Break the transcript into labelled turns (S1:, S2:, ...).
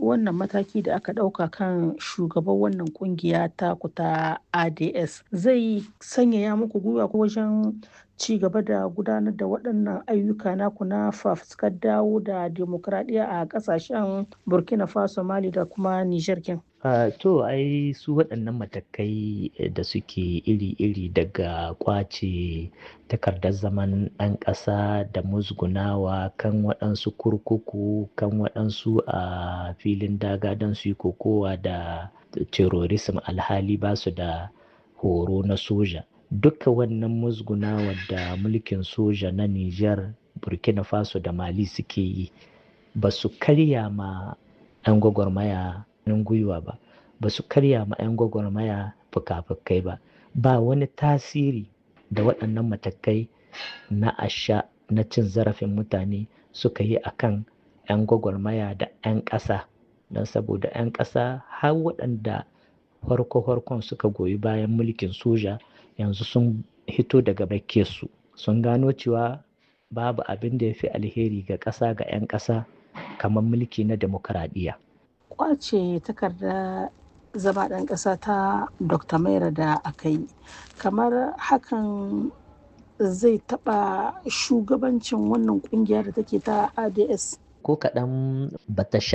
S1: wannan mataki da aka ɗauka kan shugaban wannan kungiya ta kuta ads zai sanyaya muku gwiwa wajen ci gaba da gudanar da waɗannan ayyuka naku na fafutukar dawo da demokradiyya a ƙasashen burkina faso mali da kuma niger kin
S2: Uh, to ai su waɗannan matakai da suke iri-iri daga kwace takardar zaman ɗan ƙasa da musgunawa kan waɗansu kurkuku kan waɗansu a uh, filin daga don su yi kokowa da terrorism alhali ba su da horo na soja duka wannan musgunawa da mulkin soja na Nijar, burkina faso da mali suke yi ba su karya ma 'yan gwagwarmaya hannun gwiwa ba ba su karya ma 'yan gwagwarmaya fuka-fukai ba ba wani tasiri da waɗannan matakai na asha na cin zarafin mutane suka yi a kan 'yan gwagwarmaya da 'yan ƙasa don saboda 'yan ƙasa har waɗanda farko-farkon suka goyi bayan mulkin soja yanzu sun hito daga su sun gano cewa babu abin da ya fi alheri ga ƙasa ga 'yan ƙasa kamar mulki na demokaradiyya.
S1: kwace takarda zama ɗan ƙasa ta dr maira da aka yi kamar hakan zai taɓa shugabancin wannan ƙungiya da take ta ads
S2: ko kaɗan bata